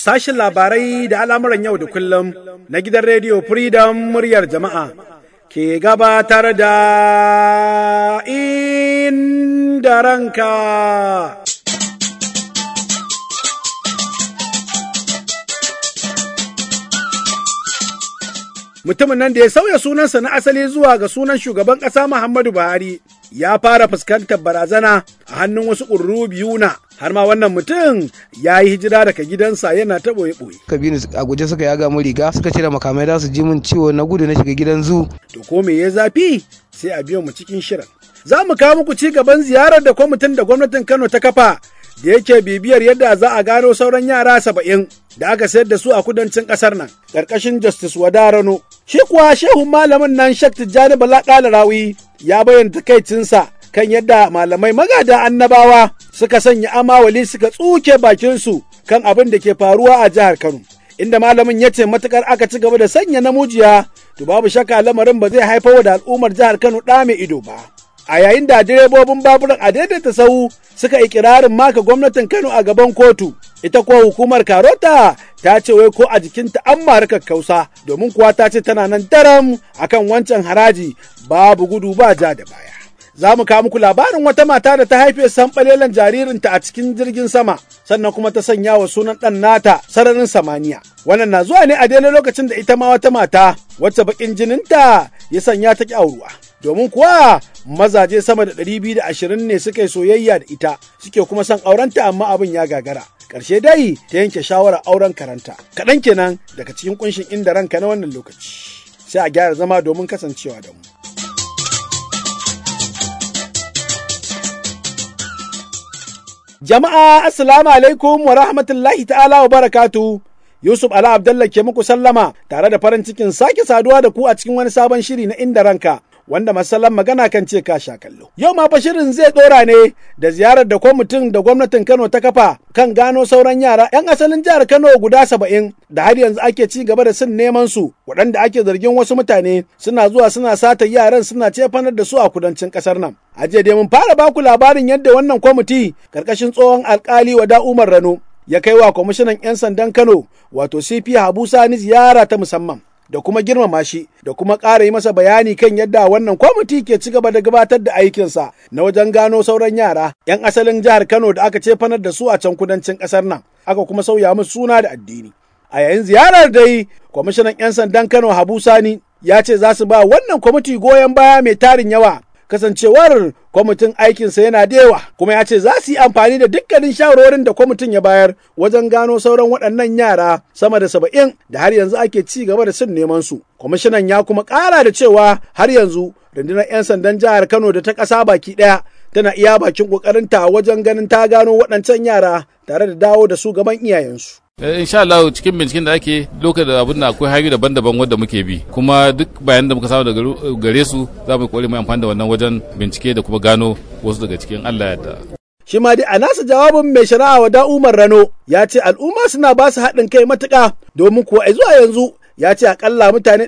sashin labarai da al'amuran yau da kullum na gidan rediyo Freedom muryar jama'a ke gabatar da inda ranka. Mutumin nan da ya sauya sunansa na asali zuwa ga sunan shugaban ƙasa Muhammadu Buhari ya fara fuskantar barazana a hannun wasu ƙurru biyu na har ma wannan mutum ya yi hijira daga gidansa yana ta ɓoye-ɓoye. Kabinu a guje suka yaga mu riga suka cire makamai za su ji min ciwo na gudu na shiga gidan zu. To ko me ya zafi sai a biyo mu cikin shirin. Za mu kawo muku ci gaban ziyarar da kwamitin da gwamnatin Kano ta kafa da yake bibiyar yadda za a gano sauran yara saba'in da aka sayar da su a kudancin ƙasar nan ƙarƙashin Justice Wadarano. Shi kuwa shehun malamin nan Shek Tijjani Bala Rawi ya bayyana takaicinsa kan yadda malamai magada annabawa suka sanya amawali suka tsuke bakinsu kan abin da ke faruwa a jihar Kano. Inda malamin ya ce matukar aka ci gaba da sanya namujiya to babu shakka lamarin ba zai haifar da al'ummar jihar Kano ɗa mai ido ba. A yayin da direbobin baburan a daidaita sau suka ikirarin maka gwamnatin Kano a gaban kotu, ita kuwa hukumar Karota ta ce wai ko a jikinta an mara kakkausa domin kuwa ta ce tana nan daram akan wancan haraji babu gudu ba ja da baya. za mu kawo muku labarin wata mata da ta haife sanɓalelan jaririnta a cikin jirgin sama sannan kuma ta sanya wa sunan ɗan nata sararin samaniya wannan na zuwa ne a daidai lokacin da ita ma wata mata wacce bakin jininta ya sanya ta auruwa domin kuwa mazaje sama da ɗari biyu da ashirin ne suka yi soyayya da ita suke kuma son aurenta amma abin ya gagara ƙarshe dai ta yanke shawarar auren karanta kaɗan kenan daga cikin kunshin inda ranka na wannan lokaci sai a gyara zama domin kasancewa da mu. Jama'a Assalamu alaikum wa rahmatullahi ta'ala wa barakatu. Yusuf Ala Abdallah ke muku sallama tare da farin cikin sake saduwa da ku a cikin wani sabon shiri na inda ranka. Wanda masallan magana kan ce ka sha kallo. Yau ma fa shirin zai ɗora ne da ziyarar da kwamitin da gwamnatin Kano ta kafa kan gano sauran yara 'yan asalin jihar Kano guda saba'in da har yanzu ake ci gaba da sin neman su waɗanda ake zargin wasu mutane suna zuwa suna sata yaran suna cefanar da su a kudancin ƙasar nan. A jiya dai mun fara baku labarin yadda wannan kwamiti karkashin tsohon alkali wada Umar Rano ya kai wa kwamishinan 'yan sandan Kano wato CP Habu Sani ziyara ta musamman. Da kuma girmama shi da kuma ƙara yi masa bayani kan yadda wannan kwamiti ke ci gaba da gabatar da aikinsa na wajen gano sauran yara 'yan asalin jihar Kano da aka cefanar da su a can kudancin ƙasar nan aka kuma sauya musu suna da addini. A yayin ziyarar dai kwamishinan 'yan sandan Kano Habu Sani ya ce za su ba wannan kwamiti goyon baya mai tarin yawa kasancewar kwamitin aikinsa yana da yawa kuma ya ce za su yi amfani da dukkanin shawarwarin da kwamitin ya bayar wajen gano sauran waɗannan yara sama da saba'in da har yanzu ake ci gaba da sun neman su kwamishinan ya kuma ƙara da cewa har yanzu rundunar 'yan sandan jihar kano da ta ƙasa baki ɗaya tana iya bakin ƙoƙarinta wajen ganin ta gano waɗancan yara tare da dawo da su gaban iyayensu. insha Allah cikin binciken da ake lokacin da abin da akwai hanyoyi daban-daban wanda muke bi kuma duk bayan da muka samu daga gare su za mu kokari mu amfani da wannan wajen bincike da kuma gano wasu daga cikin Allah yadda shi ma dai a nasa jawabin mai shari'a wa da Umar Rano ya ce al'umma suna ba su haɗin kai matuƙa domin kuwa zuwa yanzu ya ce akalla mutane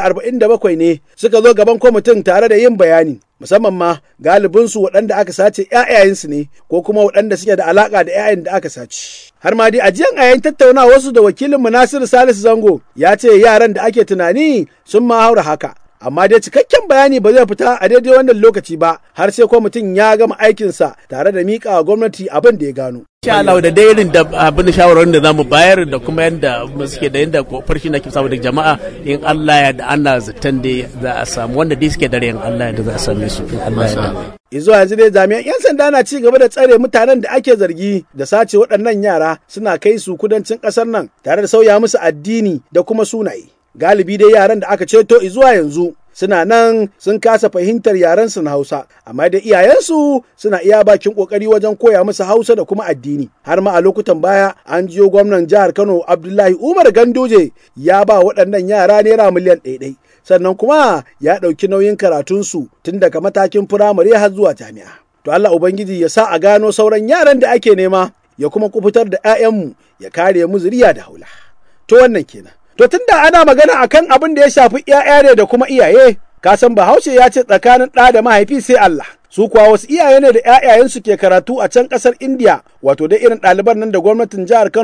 147 ne suka zo gaban kwamitin tare da yin bayani musamman ma galibinsu waɗanda aka sace ‘ya'yayensu ne ko kuma waɗanda suke da alaƙa da ‘ya'yan da aka sace. Har ma dai ajiyan a yayin tattaunawa wasu da wakilin Nasiru Salisu Zango ya ce yaran da ake tunani sun ma haura haka. Amma dai cikakken bayani ba zai fita a daidai wannan lokaci ba har sai kwamitin ya gama aikinsa tare da miƙa wa gwamnati abin da ya gano. Insha Allah da dai irin da abin da shawarwarin da zamu bayar da kuma yadda suke da yadda farshi na ke samu da jama'a in Allah ya da ana zaton da za a samu wanda dai suke dare in Allah ya da za a same su in Allah ya da. Izuwa yanzu dai jami'an 'yan sanda na ci gaba da tsare mutanen da ake zargi da sace waɗannan yara suna kai su kudancin ƙasar nan tare da sauya musu addini da kuma sunaye. Galibi dai yaran da aka ceto izuwa yanzu suna nan sun kasa fahimtar yarensu na Hausa, amma da iyayensu suna iya bakin kokari wajen koya musu Hausa da kuma addini. Har ma a lokutan baya an jiyo gwamnan jihar Kano Abdullahi Umar Ganduje ya ba waɗannan yara naira miliyan ɗaiɗai. Sannan kuma ya ɗauki nauyin karatunsu tun daga matakin firamare har zuwa jami'a. To Allah Ubangiji ya sa a gano sauran yaran da ake nema ya kuma kufutar da 'ya'yanmu ya kare mu zuriya da haula. To wannan kenan. To tun da ana magana akan abin da ya shafi ‘ya'ya ne da kuma iyaye, ka san Bahaushe ya ce tsakanin ɗa da mahaifi sai Allah. Su kuwa wasu iyaye ne da ‘ya'yayensu ke karatu a can ƙasar Indiya, wato da irin ɗaliban nan da gwamnatin jihar Kano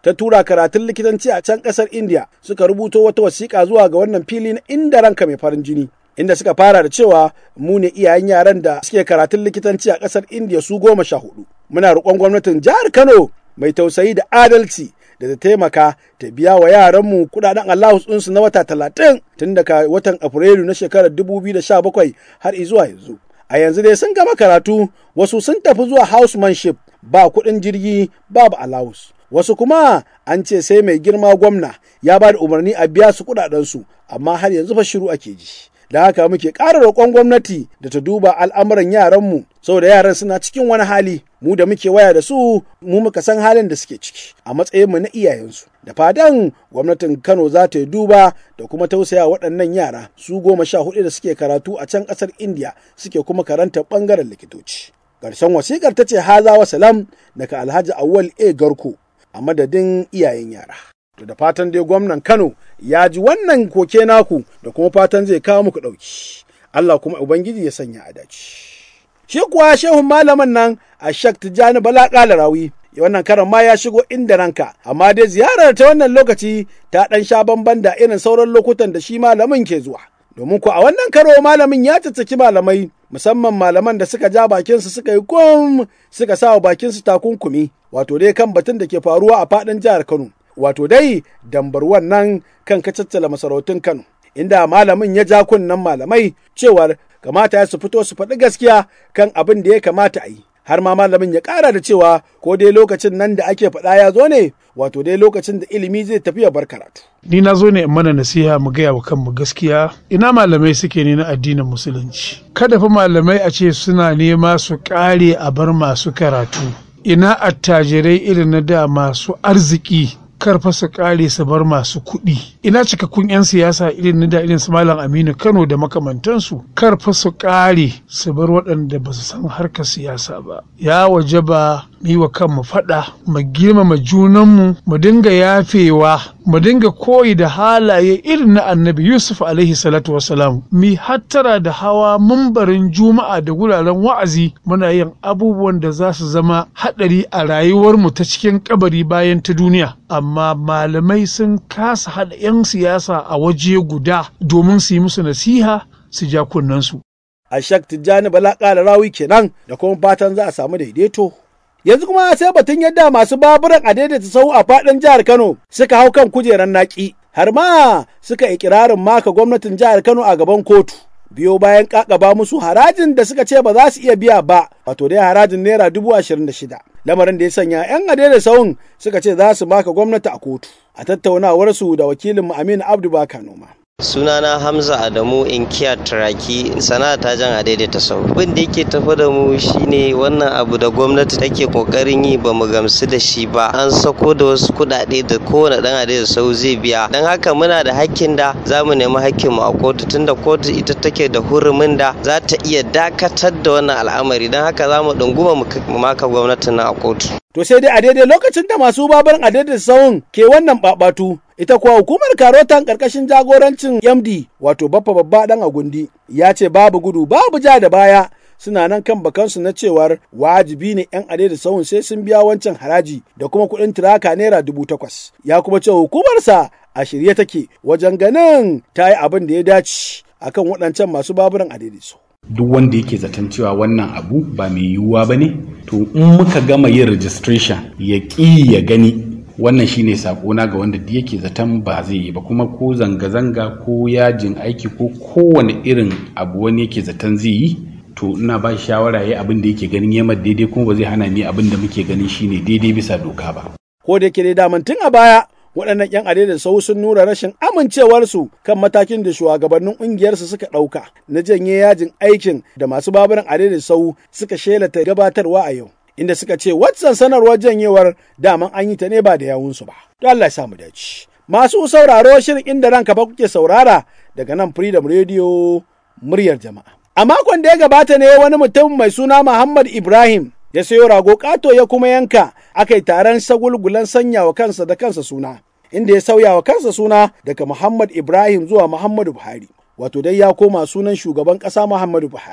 ta tura karatun likitanci a can ƙasar India suka rubuto wata wasiƙa zuwa ga wannan fili na inda ranka mai farin jini. Inda suka fara da cewa mu ne iyayen yaran da suke karatun likitanci a ƙasar India su goma sha hudu. Muna roƙon gwamnatin jihar Kano mai tausayi da adalci da ta taimaka ta biya wa yaranmu kudaden allowance ɗinsu na wata talatin tun daga watan Afrilu na shekarar 2017 har zuwa yanzu. A yanzu dai sun gama karatu wasu sun tafi zuwa housemanship ba kuɗin jirgi babu allowance. Wasu kuma an ce sai mai girma gwamna ya ba da umarni a biya su kuɗaɗensu amma har yanzu fa shiru ake ji. Da haka muke ƙara roƙon gwamnati da ta duba al'amuran yaranmu saboda yaran suna cikin wani hali mu da muke waya da su mu muka san halin da suke ciki a matsayinmu na iyayensu. Da fadan gwamnatin Kano za ta yi duba da kuma tausaya waɗannan yara su goma sha hudu da suke karatu a can ƙasar India suke kuma karanta ɓangaren likitoci. Ƙarshen wasiƙar ta ce haza wa salam daga Alhaji Awwal A Garko a madadin iyayen yara. To da fatan dai gwamnan Kano ya ji wannan koke naku da kuma fatan zai kawo muku ɗauki. Allah kuma Ubangiji ya sanya a dace. Shi kuwa shehun malamin nan a Shak Tijjani Bala Rawi wannan karan ma ya shigo inda ranka amma dai ziyarar ta wannan lokaci ta ɗan sha bamban da irin sauran lokutan da shi malamin ke zuwa. Domin ko a wannan karo malamin ya caccaki malamai musamman malaman da suka ja bakinsu suka yi kum suka sa wa bakinsu takunkumi wato dai kan batun da ke faruwa a faɗin jihar Kano. wato dai dambar wannan kan kacaccala masarautun Kano, inda malamin ya ja kunnen malamai cewar kamata ya su fito su faɗi gaskiya kan abin da ya kamata a yi. Har ma malamin ya ƙara da cewa ko dai lokacin nan da ake faɗa ya zo ne, wato dai lokacin da ilimi zai tafi ya bar karatu. Ni na zo ne in mana nasiha mu gaya wa kanmu gaskiya ina malamai suke ne na addinin musulunci. Kada fa malamai a ce suna nema su ƙare a bar masu karatu. Ina attajirai irin na da masu arziki karfa su kare su bar masu kuɗi ina cikakkun 'yan siyasa irin na da irin su malam aminu kano da makamantansu karfa su kare su bar waɗanda ba su san harkar siyasa ba ya waje ba mu yi wa kanmu faɗa mu girmama junanmu mu dinga yafewa mu dinga koyi da halaye irin na annabi yusuf alaihi salatu wasalam mi hattara da hawa mambarin juma'a da wuraren wa'azi muna yin abubuwan da za su zama haɗari a rayuwarmu ta cikin kabari bayan ta duniya amma malamai sun kasa haɗa 'yan siyasa a waje guda domin su yi musu nasiha su ja kunnensu. A shak Tijjani Bala ƙara rawi kenan da kuma fatan za a samu daidaito. Yanzu kuma sai batun yadda masu baburan a daidaita sau a faɗin jihar Kano suka hau kan kujerar naƙi har ma suka ikirarin maka gwamnatin jihar Kano a gaban kotu. Biyo bayan ƙaƙaba musu harajin da suka ce ba za su iya biya ba, wato dai harajin naira dubu ashirin da shida. lamarin da ya sanya 'yan adela sahun suka ce za su maka gwamnati a kotu a tattaunawarsu da wakilin Aminu Abdu Baka Noma. sunana hamza adamu inkiya turaki sana'a ta jan adaidaita sau abin da yake tafi da mu shine wannan abu da gwamnati take kokarin yi ba mu gamsu da shi ba an sako da wasu kudade da kowane dan adaidaita sau zai biya don haka muna da hakkin da za mu nemi hakkin mu a kotu tunda kotu ita take da hurumin da za ta iya dakatar da wannan al'amari don haka za mu dunguma mu maka gwamnatin na a kotu To sai dai a daidai lokacin da masu babarin a daidai sahun ke wannan babatu ita kuwa hukumar karotan karkashin jagorancin MD wato baffa babba dan agundi ya ce babu gudu babu ja da baya suna nan kan bakansu na cewar wajibi ne 'yan adai sahun sai sun biya wancan haraji da kuma kuɗin tiraka naira dubu takwas ya kuma ce hukumarsa a shirye take wajen ganin ta yi abin da ya dace akan waɗancan masu baburan a daidai duk wanda yake zaton cewa wannan abu ba mai yiwuwa ba ne to in muka gama yin registration ya ƙi ya gani wannan shine sakona ga wanda da yake zaton ba zai yi ba kuma ko zanga-zanga ko yajin aiki ko kowane irin abu wani yake zaton zai yi to ina ba shawara ya abin da yake ganin yamma daidai kuma ba zai hana ni abin da muke ganin shine daidai bisa doka ba ko da yake dai daman tun a baya waɗannan 'yan adai sau sun nuna rashin amincewarsu kan matakin da shugabannin ƙungiyarsu suka ɗauka na janye yajin aikin da masu baburan adai sau suka shelata gabatarwa a yau inda suka ce waccan sanarwar janyewar daman an yi ta ne ba da yawunsu ba to Allah ya samu dace masu sauraro shirin inda ranka fa kuke saurara daga nan Freedom Radio muryar jama'a a makon da ya gabata ne wani mutum mai suna Muhammad Ibrahim ya sayo rago kato ya kuma yanka aka yi taron sagulgulan sanya wa kansa da kansa suna inda ya sauya wa kansa suna daga Muhammad Ibrahim zuwa Muhammadu Buhari wato dai ya koma sunan shugaban ƙasa Muhammadu Buhari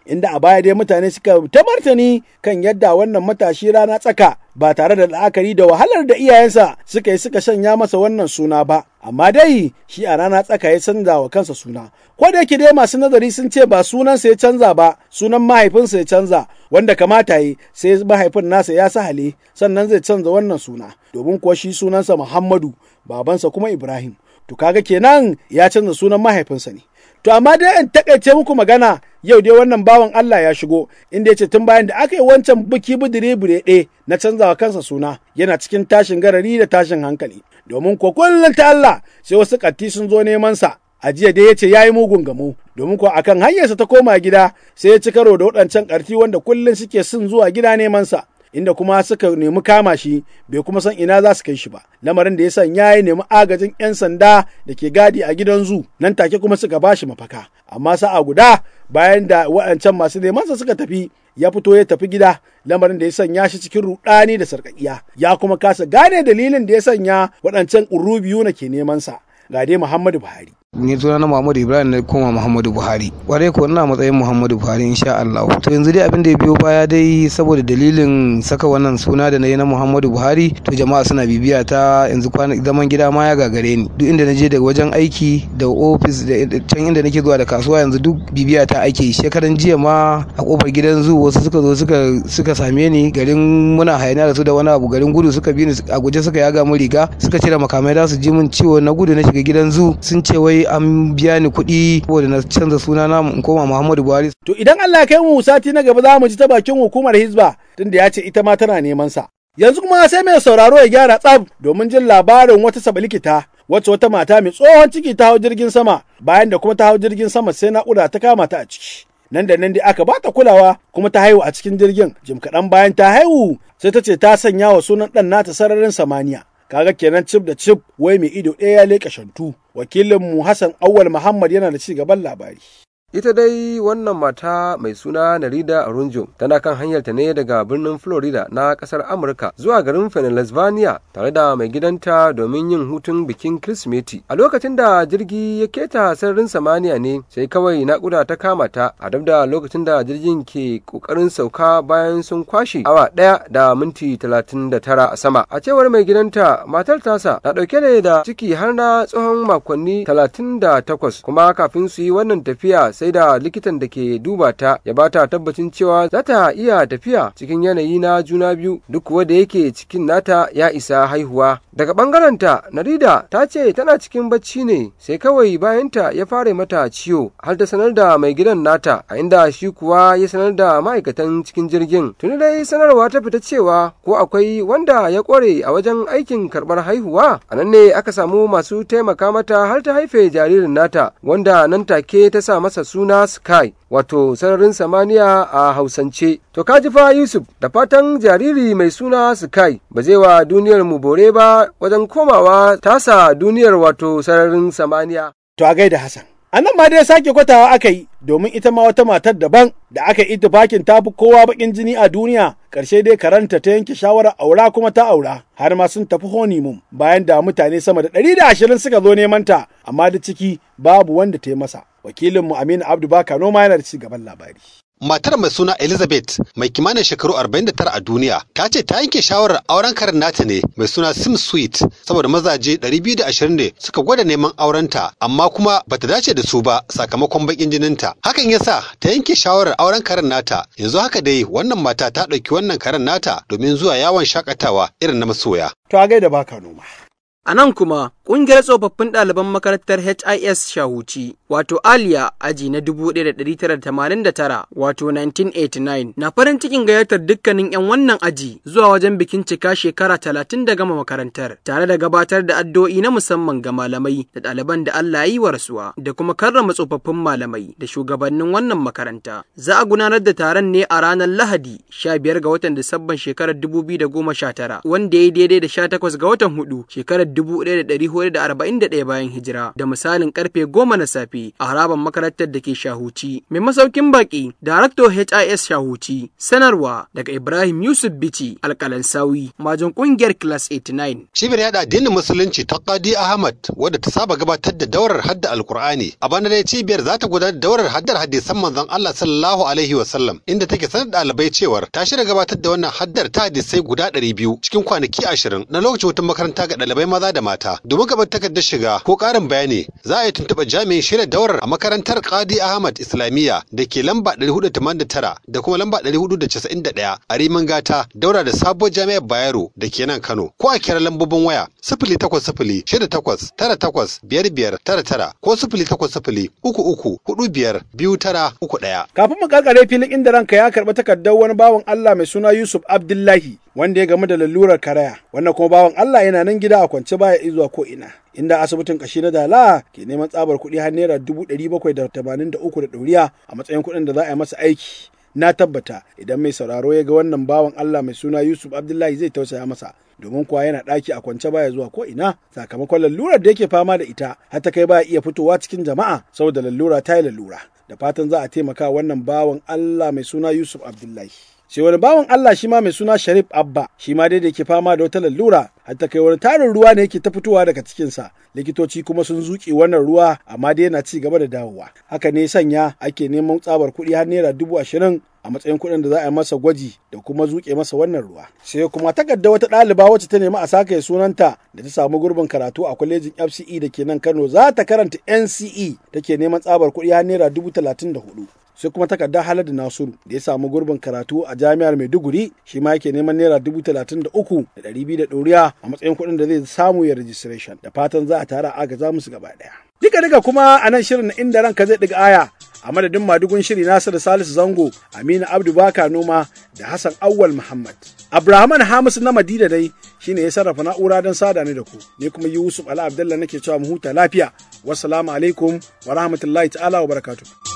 inda a baya dai mutane suka ta martani kan yadda wannan matashi rana tsaka ba tare da la'akari da wahalar da iyayensa suka yi suka shanya masa wannan suna ba amma dai shi a rana tsaka ya canza wa kansa suna ko da yake dai masu nazari sun ce ba sunansa ya canza ba sunan mahaifinsa ya canza wanda kamata yi sai mahaifin nasa ya sahale sannan zai canza wannan suna domin kuwa shi sunansa Muhammadu babansa kuma Ibrahim to kaga kenan ya canza sunan mahaifinsa ne To amma dai in takaice muku magana yau dai wannan bawan Allah ya shigo inda ya ce tun bayan da aka yi wancan biki bidire ɗe na canzawa kansa suna yana cikin tashin garari da tashin hankali domin ko kullum ta Allah sai wasu katti sun zo neman sa a jiya dai ya ce ya yi mugun gamo domin ko akan hanyarsa ta koma gida sai ya ci karo da waɗancan ƙarti wanda kullum suke sun zuwa gida neman sa inda kuma suka nemi kama shi bai kuma san ina za su kai shi ba lamarin da ya san ya nemi agajin 'yan sanda da ke gadi a gidan zu nan take kuma suka ba shi mafaka amma sa'a guda bayan da waɗancan masu nemansa suka tafi ya fito ya tafi gida lamarin da ya sanya shi cikin rudani da sarƙaƙiya ya kuma kasa gane dalilin da ya sanya waɗancan ƙurru biyu na ke neman sa ga dai Muhammadu Buhari ni suna na Muhammadu Ibrahim na koma Muhammadu Buhari kwarai ko ina matsayin Muhammadu Buhari insha Allah to yanzu dai abin da ya biyo baya dai saboda dalilin saka wannan suna da na yi na Muhammadu Buhari to jama'a suna bibiya ta yanzu kwana zaman gida ma ya gagare ni duk inda na je daga wajen aiki da ofis da can inda nake zuwa da kasuwa yanzu duk bibiya ta ake shekaran jiya ma a kofar gidan zu wasu suka zo suka suka same ni garin muna hayaniya da su da wani abu garin gudu suka bi ni a guje suka yaga mu riga suka cire makamai da su ji mun ciwo na gudu na shiga gidan zu sun ce wai an biya ni kuɗi saboda na canza suna na in koma Muhammadu Buhari. To idan Allah ya kai mu sati na gaba za mu ji ta bakin hukumar Hizba tunda ya ce ita ma tana neman sa. Yanzu kuma sai mai sauraro ya gyara tsab domin jin labarin wata sabalikita wacce wata mata mai tsohon ciki ta hau jirgin sama bayan da kuma ta hau jirgin sama sai naƙuda ta kama ta a ciki. Nan da nan dai aka bata kulawa kuma ta haihu a cikin jirgin jim kaɗan bayan ta haihu sai ta ce ta sanya wa sunan ɗan nata sararin samaniya. kaga kenan cif da cif wai mai ido ɗaya ya leƙa shantu wakilinmu hassan awwal muhammad yana da ci gaban labari Ita dai wannan mata mai suna Narida Arunjo tana kan hanyarta ne daga birnin Florida na kasar Amurka zuwa garin Pennsylvania tare da mai gidanta domin yin hutun bikin Kirsimeti. A lokacin da jirgi ya keta sararin samaniya ne sai kawai naƙuda ta kama ta a dab da lokacin da jirgin ke ƙoƙarin sauka bayan sun kwashe awa ɗaya da minti talatin da tara a sama. A cewar mai gidanta matar tasa na ɗauke ne da ciki har na tsawon makonni talatin da takwas kuma kafin su yi wannan tafiya sai da likitan da ke duba ta ya bata tabbacin cewa za ta iya tafiya cikin yanayi na juna biyu duk kuwa da yake cikin nata ya isa haihuwa daga bangarenta narida ta ce tana cikin bacci ne sai kawai bayanta ya fara mata ciwo har ta sanar da mai gidan nata a inda shi kuwa ya sanar da ma'aikatan cikin jirgin tuni dai sanarwa ta fita cewa ko akwai wanda ya kware a wajen aikin karbar haihuwa a nan ne aka samu masu taimaka mata har ta haife jaririn nata wanda nan take ta sa masa suna Sky wato sararin samaniya a Hausance. To kaji fa Yusuf da fatan jariri mai suna Sky ba zai wa duniyar mu bore ba wajen komawa tasa duniyar wato sararin samaniya. To a gaida Hassan. A nan ma dai sake kwatawa aka yi domin ita ma wata matar daban da aka yi itifakin tafi kowa bakin jini a duniya ƙarshe dai karanta ta yanke shawarar aura kuma ta aura har ma sun tafi honeymoon bayan da mutane sama da ɗari da ashirin suka zo neman ta amma da ciki babu wanda ta yi masa wakilinmu Aminu Abdu Baka noma yana da ci gaban labari. Matar mai suna Elizabeth mai kimanin shekaru 49 a duniya ta ce ta yanke shawarar auren karin nata ne mai suna Sim Sweet saboda mazaje 220 ne suka gwada neman aurenta amma kuma bata dace da su ba sakamakon bakin jininta. Hakan yasa ta yanke shawarar auren karin nata. Yanzu haka dai wannan mata ta ɗauki wannan karin nata domin zuwa yawon shakatawa irin na masoya. To a gaida baka noma. A nan kuma, ƙungiyar tsofaffin ɗaliban makarantar HIS Shahuci, wato Aliya aji na 1989, wato 1989, na farin cikin gayyatar dukkanin 'yan wannan aji zuwa wajen bikin cika shekara talatin da gama makarantar, tare da gabatar da addu'o'i na musamman ga malamai da ɗaliban da Allah ya yi wa rasuwa, da kuma karrama tsofaffin malamai da shugabannin wannan makaranta. Za a gudanar da taron ne a ranar Lahadi, 15 ga watan Disabban shekarar 2019, wanda ya yi daidai da 18 ga watan hudu shekarar 1400 441 bayan hijira da misalin karfe goma na safe a harabar makarantar da ke Shahuci. Mai masaukin baki, Darakto HIS Shahuci, sanarwa daga Ibrahim Yusuf Bichi, alkalansawi, majin kungiyar Class 89. Cibiyar yada addinin Musulunci ta Qadi Ahmad wadda ta saba gabatar da daurar hadda Alkur'ani. A bana dai cibiyar za ta gudanar da daurar haddar hadisan manzon Allah sallallahu alaihi wa sallam inda take sanar da ɗalibai cewar ta shirya gabatar da wannan haddar ta hadisai guda ɗari biyu cikin kwanaki ashirin na lokacin hutun makaranta ga ɗalibai maza da mata. Domin gabar takardar shiga ko ƙarin bayani za a yi tuntuɓa jami'in shirya daurar a makarantar Qadi Ahmad Islamiyya da ke lamba 489 da kuma lamba 491 a Rimin Gata daura da sabuwar jami'ar Bayero da ke nan Kano ko a kira lambobin waya sifili takwas sifili shida takwas tara takwas biyar biyar tara tara ko sifili takwas sifili uku uku hudu biyar biyu tara uku ɗaya. Kafin mu karkare filin inda ranka ya karɓi takardar wani bawan Allah mai suna Yusuf Abdullahi wanda ya gamu da lalurar karaya wannan kuma bawan Allah yana nan gida a kwance baya izuwa ko ina. inda asibitin kashi na dala ke neman tsabar kuɗi har naira dubu ɗari bakwai da tamanin da uku da ɗoriya a matsayin kuɗin da za a yi masa aiki na tabbata idan mai sauraro ya ga wannan bawan Allah mai suna Yusuf Abdullahi zai tausaya masa domin kuwa yana ɗaki a kwance baya zuwa ko ina sakamakon lalurar da yake fama da ita har ta kai baya iya fitowa cikin jama'a saboda lalura ta yi lalura da fatan za a taimaka wannan bawan Allah mai suna Yusuf Abdullahi. sai wani bawan Allah shi ma mai suna Sharif Abba shi ma dai da ke fama da wata lalura har ta kai wani tarin ruwa ne yake ta fitowa daga cikinsa likitoci kuma sun zuƙe wannan ruwa amma dai yana ci gaba da dawowa haka ne sanya ake neman tsabar kuɗi har naira dubu ashirin a matsayin kuɗin da za a yi masa gwaji da kuma zuƙe masa wannan ruwa sai kuma takarda wata ɗaliba wacce ta nemi a saka sunanta da ta samu gurbin karatu a kwalejin FCE da ke nan Kano za ta karanta NCE take neman tsabar kuɗi har naira dubu talatin da hudu sai kuma takardar Haladu Nasiru da ya samu gurbin karatu a jami'ar Maiduguri shi ma yake neman naira dubu talatin da uku da ɗari biyu da ɗoriya a matsayin kuɗin da zai samu ya registration da fatan za a tara agaza musu gaba ɗaya. Duka duka kuma a nan shirin inda ranka zai ɗiga aya a madadin madugun shiri Nasiru Salisu Zango, Aminu Abdu Baka Noma da Hassan Awwal Muhammad. Abrahaman Hamisu na Madina dai shine ya sarrafa na'ura don sada ni da ku. Ni kuma Yusuf Ala Abdullah nake cewa mu huta lafiya. Wassalamu alaikum wa rahmatullahi ta'ala wa barakatuh.